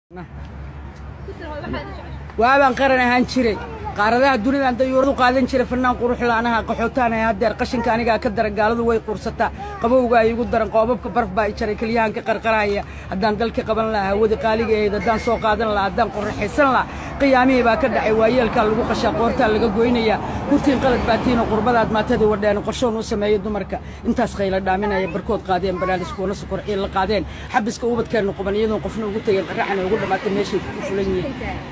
waabaan qaran ahaan jiray qaaradaha dunidaan dayuuradu qaadan jiray fannaan qurux la'anaha qaxootaanahay haddeer qashinka anigaa ka daran gaaladu way qursataa qabowga ay igu daran qoobabka barf baa i jaray keliyahan ka qarqaraya haddaan dalka qaban lahaa hawadi qaaliga ahayd haddaan soo qaadan lahaa haddaan qorraxaysan lahaa qiyaamihii baa ka dhacay waayeelkaa lagu qashaa qoortaa laga goynayaa kurtiin qalad baatiino qurbadaad maatadii wadheen qorshoon u sameeya dumarka intaas khayla dhaaminaya barkood qaadeen banaadiskuuna sokor ciil la qaadeen xabiska ubadkeenna quban iyadoon qofna ugu tegeen qarraxana ugu dhammaatay meeshay ku fulan yihiin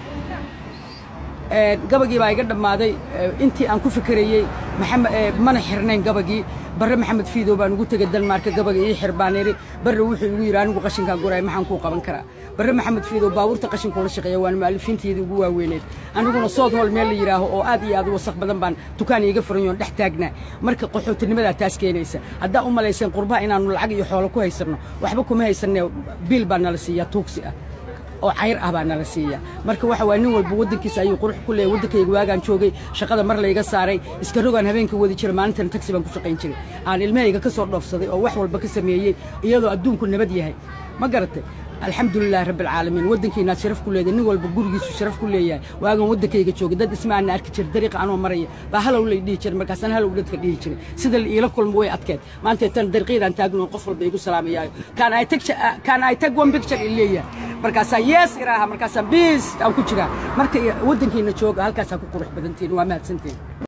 gabagii baa iga dhammaaday intii aan ku fikerayey mana xirnayn gabagii barre maxamed fiidow baan ugu tegey dalmaarka gabaga ii xir baan idhi barre wuxuu igu yidhi anigu qashinkaan guraay maxaan kuu qaban karaa barre maxamed fiidow baabuurta qashinkuula shaqeeya waan mu'alifiinteedii ugu waaweyneed aniguna sood hool meel la yidhaaho oo aad iyo aad u wasaq badan baan dukaan iiga furan yoon dhex taagnaa marka qaxootinimadaa taas keenaysa haddaa u malayseen qurbaha inaannu lacag iyo xoolo ku haysanno waxba kuma haysanee biil baa nala siiyaa tuugsi ah oo cayr ah baa nala siiya marka waxa waa nin walba waddankiisa ayuu qurux ku leeyahy waddankayga waagaan joogay shaqada mar layga saaray iska rogaan habeenka wadi jiray maalintana tagsi baan ku shaqayn jiray aan ilmahayga ka soo dhoofsaday oo wax walba ka sameeyey iyadoo adduunku nabad yahay ma garatay alxamdulilahi rabbi alcaalamiin waddankiinaad sharaf ku leedahay nin walba gurigiisu sharaf ku leeyahay waagan waddankayga joogay dad ismaana arki jiray dariiqa anoo maraya baa halow lay dhihi jiray markaasaan halow dadka dhihi jiray sida la iila kulmo way adkeed maanta tan dariiqyadaan taagno qof walba igu salaamayaayo kaan ay tag one picture i leeyahay markaasaan yees iraaha markaasaan biis aan ku jiraa marka waddankiina jooga halkaasaa ku qurux badantiin waa mahadsantiin